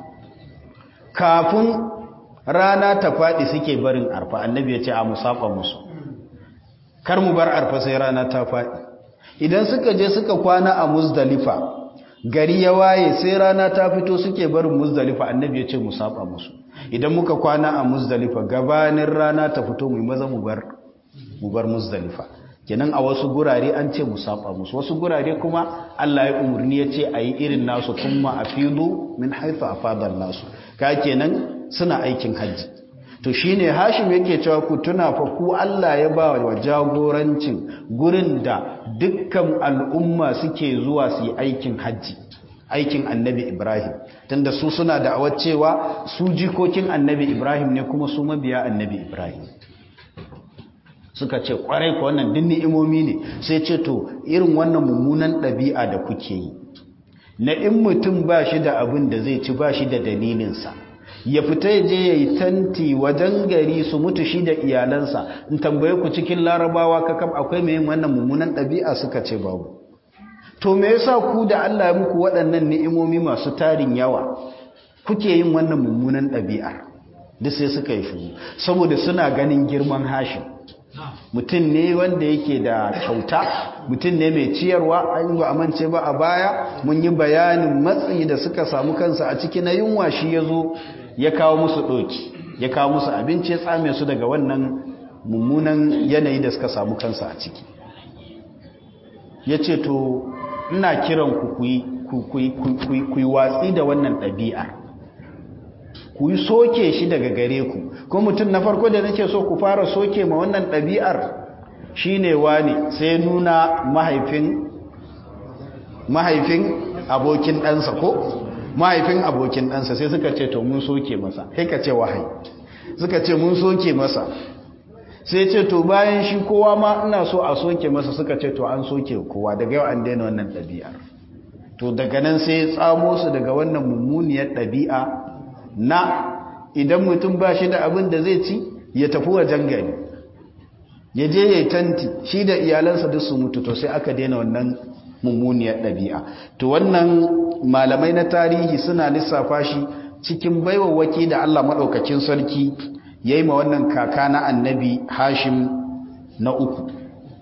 kafin rana ta faɗi suke barin arfa annabi ya ce a mu saba musu kar mu bar arfa sai rana ta faɗi idan suka je suka kwana a muzdalifa gari ya waye sai rana ta fito suke barin muzdalifa annabi ya ce mu saba musu idan muka kwana a muzdalifa gabanin rana ta fito mu maza mu bar mu bar muzdalifa kenan a wasu gurare an ce mu saba musu wasu gurare kuma Allah ya umurni ya ce ayi irin nasu kuma afidu min haythu afada nasu ka kenan suna aikin haji to shine Hashim yake cewa ku tuna fa ku Allah ya ba wa jagorancin gurin da dukkan al'umma suke zuwa su yi aikin haji aikin annabi Ibrahim tunda su suna da cewa su jikokin annabi Ibrahim ne kuma su mabiya annabi Ibrahim suka ce kwarai ko wannan din ni'imomi ne sai ce to irin wannan mummunan ɗabi'a da kuke yi na in mutum ba shi da abin da zai ci ba shi da dalilinsa ya fita je ya yi tanti wajen gari su mutu shi da iyalansa in tambaye ku cikin larabawa kakam akwai mai wannan mummunan ɗabi'a suka ce babu to me yasa ku da Allah ya muku waɗannan ni'imomi masu tarin yawa kuke yin wannan mummunan ɗabi'ar duk sai suka yi shuru saboda suna ganin girman hashim mutum ne wanda yake da kyauta mutum ne mai ciyarwa an yi amince ba a baya mun yi bayanin matsi da suka samu kansa a ciki na yunwa shi ya zo ya kawo musu ɗoki ya kawo musu abinci ya tsame su daga wannan mummunan yanayi da suka samu kansa a ciki ya ce to ina kiran ku ku yi watsi da wannan ɗabi'ar ku yi soke shi daga gare ku ko mutum na farko da nake so ku fara soke ma wannan ɗabi'ar shi ne wani sai nuna mahaifin mahaifin abokin ɗansa ko mahaifin abokin ɗansa sai suka ce to mun soke masa sai ka ce wahayi suka ce mun soke masa sai ce to bayan shi kowa ma ina so a soke masa suka ce to an soke kowa daga yau an daina wannan ɗabi'ar to daga nan sai ya tsamo su daga wannan mummuniyar ɗabi'a na idan mutum ba shi da abin da zai ci ya tafi wajen gari ya je ya yi tanti shi da iyalansa duk su mutu to sai aka daina wannan mummuniyar ɗabi'a to wannan malamai na tarihi suna lissafa shi cikin baiwawaki da Allah maɗaukakin sarki ya yi ma wannan kaka na annabi hashim na uku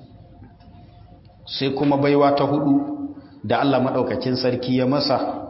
sai kuma baiwa ta hudu da Allah maɗaukakin sarki ya masa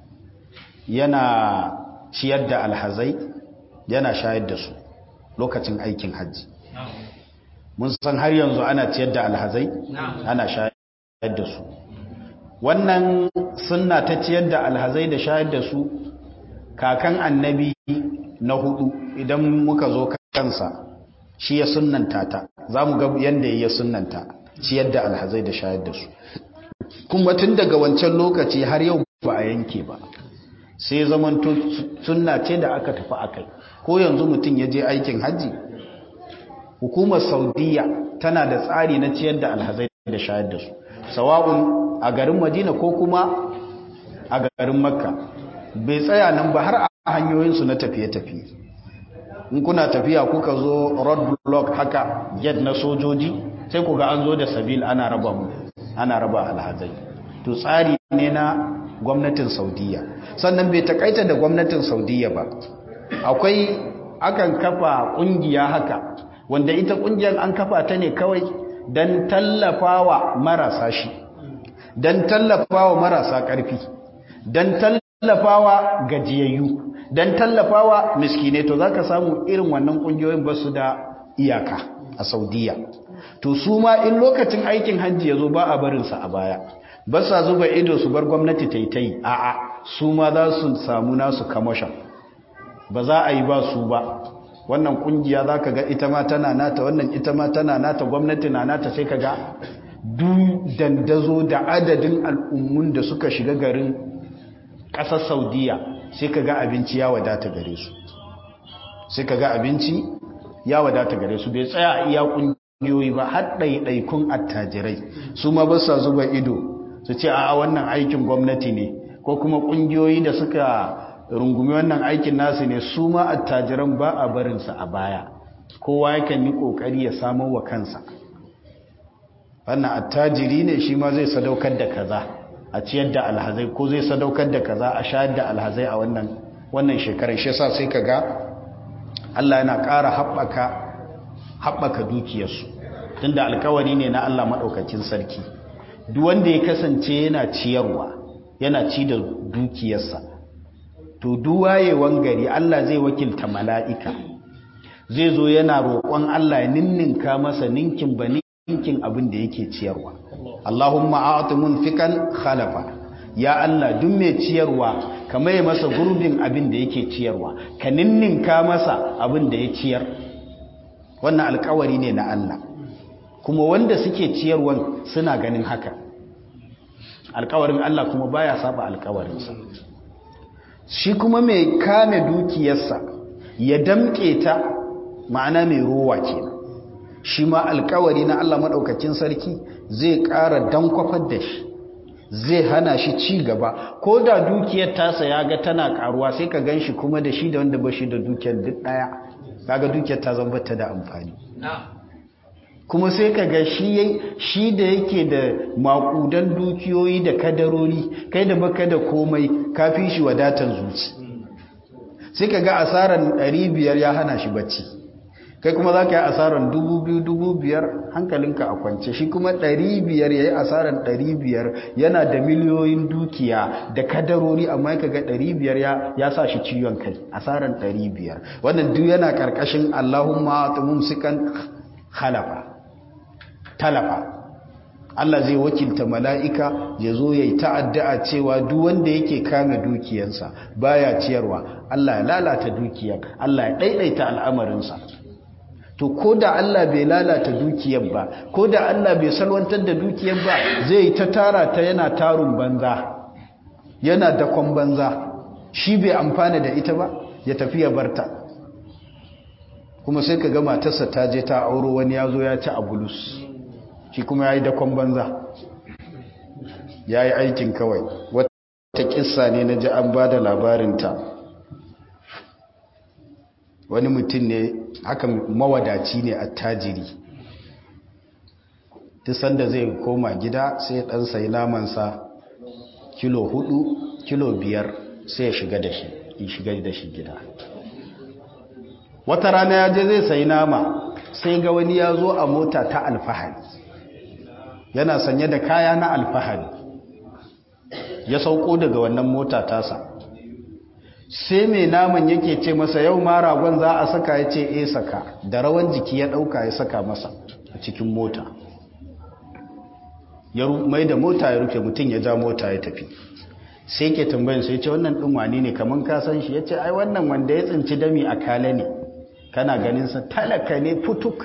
yana ciyar da alhazai yana shayar da su lokacin aikin hajji mun san har yanzu ana ciyar da alhazai ana shayar da su wannan sunna ta ciyar da alhazai da shayar da su kakan annabi na hudu idan muka zo kansa shi ya sunnanta ta za mu ga yadda ya sunnanta ciyar da alhazai da shayar da su kuma tun daga wancan lokaci har yau ba a yanke ba sai zaman sunna ce da aka tafi akai ko yanzu mutum ya je aikin hajji hukumar saudiya tana da tsari na ciyar da alhazai da shayar da su sawa'un a garin madina ko kuma a garin makka bai tsaya nan ba har a hanyoyinsu na tafiye-tafiye in kuna tafiya kuka zo road block haka gate na sojoji sai ku ga an zo da sabil ana raba mu ana raba alhazai to tsari ne na gwamnatin saudiya sannan bai takaita da gwamnatin saudiya ba akwai akan kafa kungiya haka wanda ita kungiyar an kafa ta ne kawai don tallafawa marasa shi don tallafawa marasa ƙarfi don tallafawa gajiyayyu don tallafawa miskine to za ka samu irin wannan ƙungiyoyin ba su da iyaka a saudiya to su ma in lokacin aikin hajji ya zo ba a barinsa a baya ba sa zuba ido su bar gwamnati ta yi ta yi a'a su ma za su samu nasu kamashin ba za a yi ba su ba wannan kungiya za ka ga ita ma tana nata wannan ita ma tana nata gwamnati na nata sai ka ga du dandazo da adadin al'ummun da suka shiga garin ƙasar saudiya sai ka ga abinci ya wadata gare su sai ka ga abinci ya wadata gare su bai tsaya a iya kungiyoyi ba har ɗaiɗaikun attajirai su ma ba sa zuba ido su ce a wannan aikin gwamnati ne ko kuma kungiyoyi da suka rungumi wannan aikin nasu ne su ma attajiran ba a barinsa a baya kowa yakan yi kokari ya samar wa kansa wannan attajiri ne shi ma zai sadaukar da kaza a ciyar da alhazai ko zai sadaukar da kaza a shayar da alhazai a wannan wannan shekarar shi yasa sai kaga Allah yana ƙara haɓaka haɓaka dukiyarsu tunda alkawari ne na Allah maɗaukakin sarki duk wanda ya kasance yana ciyarwa yana ci da dukiyarsa to duwayewan gari Allah zai wakilta mala'ika zai zo yana roƙon Allah ya ninninka masa ninkin ba ninkin abin da yake ciyarwa Allahumma a'ti munfikan khalafa ya Allah duk mai ciyarwa ka mai masa gurbin abin da yake ciyarwa ka ninninka masa abin da ya ciyar wannan alƙawari ne na Allah kuma wanda suke ciyarwan suna ganin haka alƙawarin Allah kuma baya saba alƙawarinsa shi kuma mai kame dukiyarsa ya damƙe ta ma'ana mai rowa kenan shi ma alkawari na Allah maɗaukakin sarki zai ƙara dankwafar da shi zai hana shi ci gaba ko da dukiyar tasa ya ga tana ƙaruwa sai ka gan shi kuma da shi da wanda ba shi da dukiyar duk ɗaya kaga dukiyar ta zama ta da amfani kuma sai ka ga shi shi da yake da makudan dukiyoyi da kadarori kai da baka da komai kafi shi wadatan zuci sai ka ga asaran 500 ya hana shi bacci kai kuma za ka yi asaran 2,000 hankalinka a kwance shi kuma 500 ya yi asaran 500 yana da miliyoyin dukiya da kadarori amma ka ga 500 ya sa shi ciwon kai asaran 500 wannan duk yana karkashin allahumma tumun sikan halafa talafa Allah zai wakilta mala'ika ya zo ya yi ta'adda'a cewa duk wanda yake kame dukiyansa baya ciyarwa Allah ya lalata dukiyar Allah ya ɗaiɗaita al'amarinsa to ko da Allah bai lalata dukiyar ba ko da Allah bai salwantar da dukiyar ba zai ta tara ta yana tarun banza yana dakon banza shi bai amfana da ita ba ya tafi ya barta kuma sai ka ga matarsa ta je ta auro wani ya zo ya ci a bulus shi kuma ya yi dakon banza ya yi aikin kawai wata kissa ne na ji an ba da labarinta wani mutum ne haka mawadaci ne a tajiri sanda zai koma gida sai dan sai namansa kilo hudu kilo biyar sai ya shiga da shi ya shiga da shi gida wata rana ya je zai sai nama sai ga wani ya zo a mota ta alfahari yana sanye da kaya na alfahari ya sauko daga wannan mota tasa sai mai naman yake ce masa yau ma ragon za a saka ya ce e saka da rawan jiki ya dauka ya saka masa a cikin mota ya mai da mota ya rufe mutum ya ja mota ya tafi sai ke tambayin sai ce wannan ɗin wani ne kamar ka san shi ya ce ai wannan wanda ya tsinci dami a kale ne kana ganinsa talaka ne futuk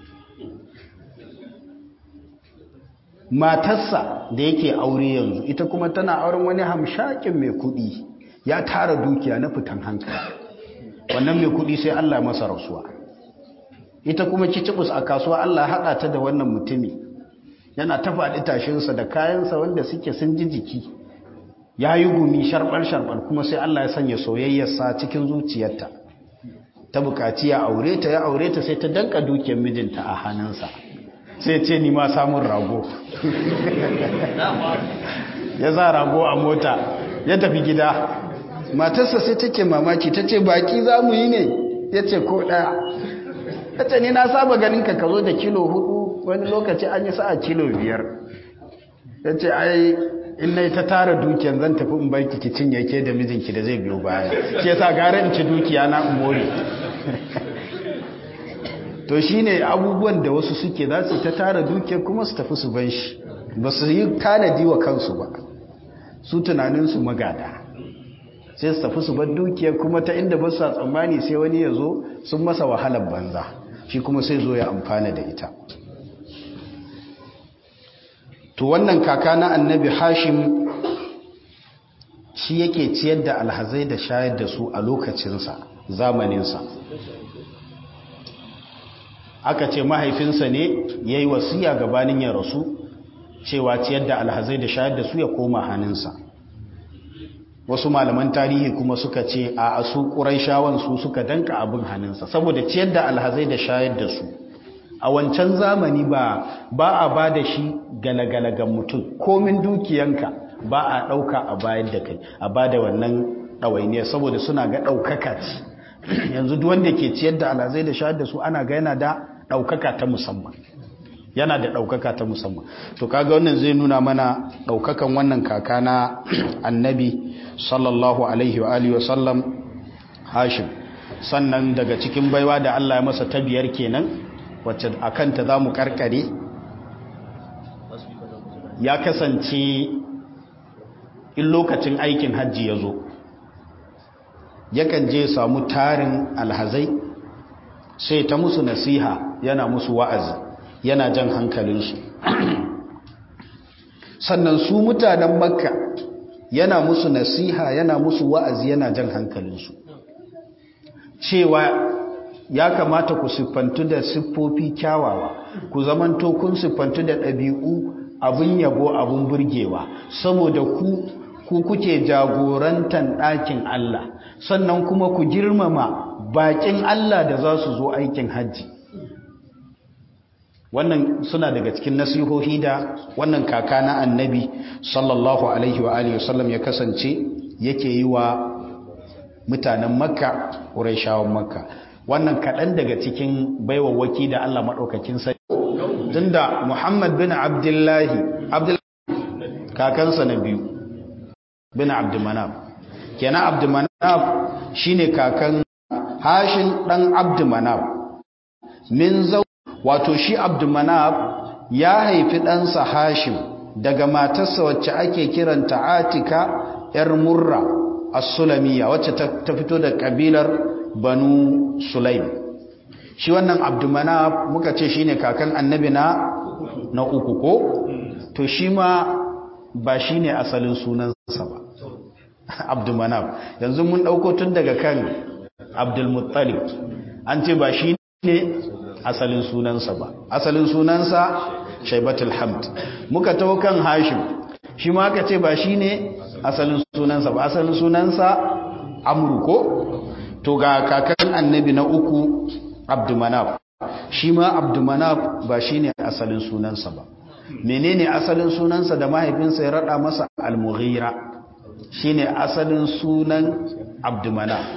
matarsa da yake aure yanzu ita kuma tana auren wani hamshakin mai kuɗi ya tara dukiya na fitan hankali wannan mai kuɗi sai Allah masa rasuwa ita kuma kicibus a kasuwa Allah haɗa ta da wannan mutumi yana ta faɗi tashinsa da kayansa wanda suke sun ji jiki ya yi gumi sharɓar-sharɓar kuma sai Allah ya sanya soyayyarsa cikin zuciyarta ta bukaci ya aure ta ya aure ta sai ta danka dukiyar mijinta a hannunsa sai ce ni ma samun rago ya za rago a mota ya tafi gida matarsa sai take mamaki ta ce baki za mu yi ne ya ce ko ɗaya ta ce ni na saba ganin ka ka zo da kilo hudu wani lokaci an yi sa'a kilo biyar ya ce ai in na ta tara dukiyar zan tafi in barki ki cinye ke da mijinki da zai biyo baya shi yasa gara in ci dukiya na in more to shine abubuwan da wasu suke za su ta tara dukiyar kuma su tafi su ban shi ba su yi tanadi wa kansu ba su tunaninsu magada sai su tafi su bar dukiyar kuma ta inda ba su tsammani sai wani ya zo sun masa wahalar banza shi kuma sai zo ya amfana da ita to wannan kaka na annabi hashim shi yake ciyar da alhazai da shayar da su a lokacinsa zamaninsa aka ce mahaifinsa ne ya yi wasiya gabanin ya rasu cewa ciyar da alhazai da shayar da su ya koma hannunsa wasu malaman tarihi kuma suka ce a asu ƙuraishawan su suka danka abin hannunsa saboda ciyar da alhazai da shayar da su a wancan zamani ba ba a ba da shi galagalagan mutum komin dukiyanka ba a ɗauka a bayan da kai a ba da wannan ɗawainiya saboda suna ga ɗaukaka ce yanzu duk wanda ke ciyar da alhazai da shayar da su ana ga yana da ɗaukaka ta musamman yana da ɗaukaka ta musamman to kaga wannan zai nuna mana ɗaukakan wannan kaka na annabi sallallahu alaihi wa alihi wasallam hashim sannan daga cikin baiwa da Allah ya masa ta biyar kenan wacce a kanta za mu karkare ya kasance in lokacin aikin hajji ya zo yakan je samu tarin alhazai sai ta musu nasiha yana musu wa'azi yana jan hankalinsu sannan su mutanen makka yana musu nasiha yana musu wa'azi yana jan hankalinsu cewa ya kamata ku siffantu da siffofi kyawawa ku zamanto kun siffantu da ɗabi'u abin yabo abin burgewa saboda ku ku kuke jagorantan ɗakin Allah sannan kuma ku girmama bakin Allah da za su zo aikin hajji wannan suna daga cikin nasihohi da wannan kaka na annabi sallallahu alaihi wa alihi wasallam ya kasance yake yi wa mutanen makka ƙuraishawan makka wannan kaɗan daga cikin baiwawaki da Allah maɗaukakin sai tunda muhammad bin abdullahi abdullahi kakansa na biyu bin abdumanaf kenan abdumanaf shine kakan hashin ɗan abdumanaf min zau wato shi abdumanaf ya haifi ɗansa hashim daga matarsa wacce ake kiranta atika ‘yar murra as-sulamiya wacce ta fito da ƙabilar banu sulaim shi wannan abdumanaf muka ce shine kakan annabi na na uku ko to shi ma ba shine asalin sunansa ba abdumanaf yanzu mun ɗauko tun daga kan abdulmuttalib an ce ba shi ne asalin sunansa ba asalin sunansa shaibatul hamd muka taho kan hashim shi ma aka ce ba shi ne asalin sunansa ba asalin sunansa amru ko to ga kakan annabi na uku abdumanaf shi ma abdumanaf ba shi ne asalin sunansa ba menene asalin sunansa da mahaifinsa ya rada masa al-mughira shine asalin sunan abdumanaf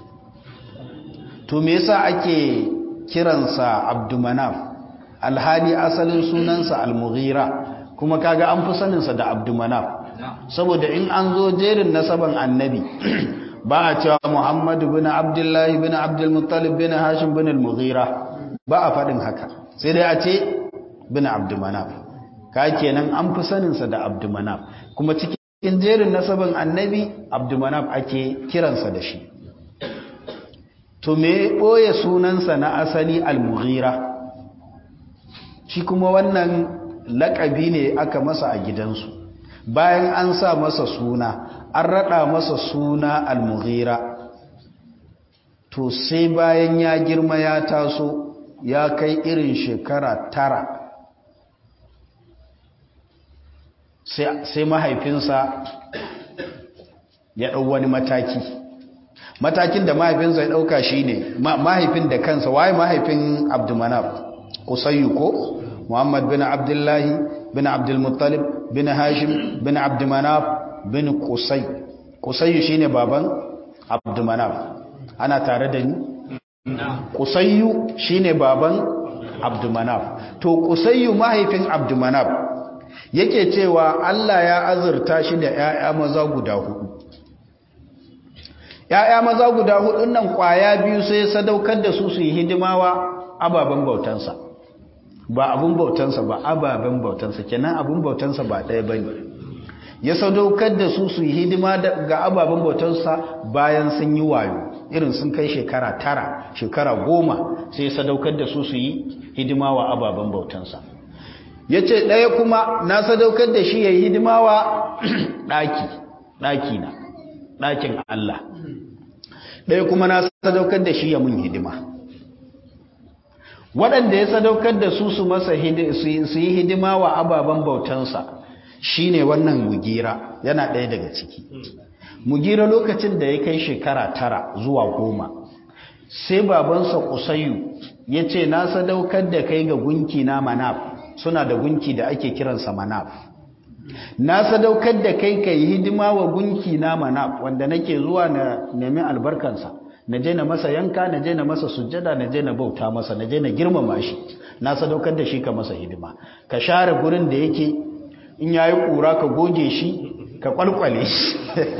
to me yasa ake kiransa abdumanaf alhali asalin sunansa al-mughira kuma kaga an fi saninsa da abdumanaf saboda in an zo jerin nasaban annabi ba a cewa muhammadu bin abdullahi bin abdulmuttalib bin hashim bin al-mughira ba a faɗin haka sai dai a ce bin abdumanaf ka kenan an fi saninsa da abdumanaf kuma cikin jerin nasaban annabi abdumanaf ake kiransa da shi to me ɓoye sunansa na asali al-mughira shi kuma wannan laƙabi ne aka masa a gidansu bayan an sa masa suna an raɗa masa suna al-mughira to sai bayan ya girma ya taso ya kai irin shekara tara sai mahaifinsa ya ɗau wani mataki matakin da mahaifinsa ya ɗauka shi ne mahaifin da kansa waye mahaifin abdumanaf kusayyu ko muhammad bin abdullahi bin abdulmuttalib bin hashim bin abdumanaf bin kusai kusayyu shi ne baban abdumanaf ana tare da ni kusayyu shi ne baban abdumanaf to kusayyu mahaifin abdumanaf yake cewa allah ya azurta shi da 'ya'ya maza guda hudu ‘ya'ya maza guda hudun nan kwaya biyu sai sadaukar da su su yi hidimawa ababen bautansa ba abun bautansa ba ababen bautansa kenan abun bautansa ba ɗaya ba ne ya sadaukar da su su yi hidima ga ababen bautansa bayan sun yi wayo irin sun kai shekara tara shekara goma sai ya sadaukar da su su yi hidima wa ababen bautansa ya ce ɗaya kuma na sadaukar da shi ya yi hidima wa ɗaki ɗaki na ɗakin Allah ɗaya kuma na sadaukar da shi ya mun hidima waɗanda ya sadaukar da su su masa su yi hidima wa ababen bautansa shi ne wannan mugira yana ɗaya daga ciki mugira lokacin da ya kai shekara tara zuwa goma sai babansa kusayu ya ce na sadaukar da kai ga gunki na manaf suna da gunki da ake kiransa manaf na sadaukar da kai ka yi hidima wa gunki na manaf wanda nake zuwa na nemi albarkansa na je na masa yanka na je na masa sujjada na je na bauta masa na je na girmama shi na sadaukar da shi ka masa hidima ka share gurin da yake in yayi kura ka goge shi ka kwalkwale shi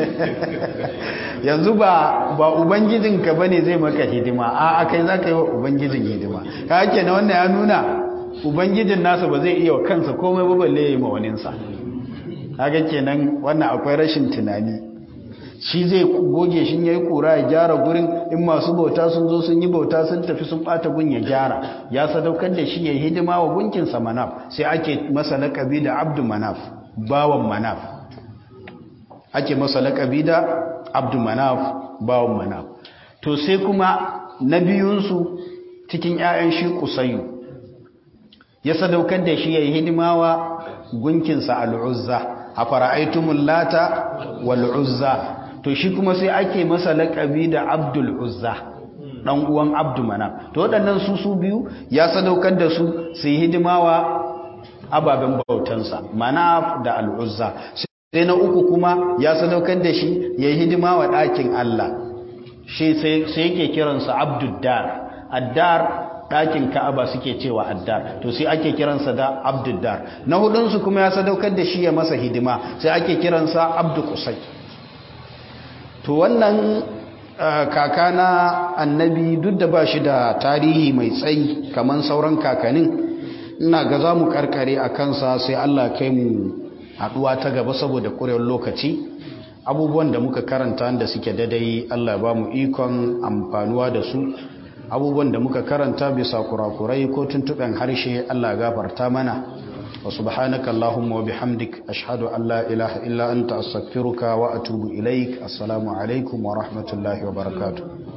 yanzu ba ba ubangijinka bane zai maka hidima a kai zaka yi wa ubangijin hidima ka ake na wannan ya nuna ubangijin nasa ba zai iya wa kansa komai ba balle ya yi ma waninsa kaga kenan wannan akwai rashin tunani shi zai goge shi yayi kura ya gyara gurin in masu bauta sun zo sun yi bauta sun tafi sun bata gun ya gyara ya sadaukar da shi ya hidima wa gunkin sa manaf sai ake masa laqabi da abdu manaf bawan manaf ake masa laqabi da abdu manaf bawan manaf to sai kuma na biyun su cikin ƴaƴan shi kusayyu ya sadaukar da shi ya hidima wa gunkin sa al-uzza a fara'aitumul lata wal uzza to shi kuma sai ake masa laƙabi da abdul uzza dan uwan abdu manaf to waɗannan su su biyu ya sadaukar da su su yi hidimawa ababen bautansa manaf da al uzza sai na uku kuma ya sadaukar da shi ya yi hidimawa ɗakin Allah shi sai yake kiransa abdul dar addar ɗakin ka'aba suke cewa addar to sai ake kiransa da abduddar na hudunsu kuma ya sadaukar da shi ya masa hidima sai ake kiransa abdu kusai to wannan kaka na annabi duk da ba shi da tarihi mai tsayi kamar sauran kakanin ina ga za mu karkare a kansa sai allah kai mu haɗuwa ta gaba saboda ƙurewar lokaci abubuwan da muka karanta da suke dadai allah ba mu ikon amfanuwa da su abubuwan da muka karanta bisa kurakurai ko tuntuɓen harshe Allah gafarta mana wa subhanaka Allahumma wa bihamdik ashhadu an la ilaha illa anta astaghfiruka wa atubu ilaik assalamu alaikum wa rahmatullahi wa barakatuh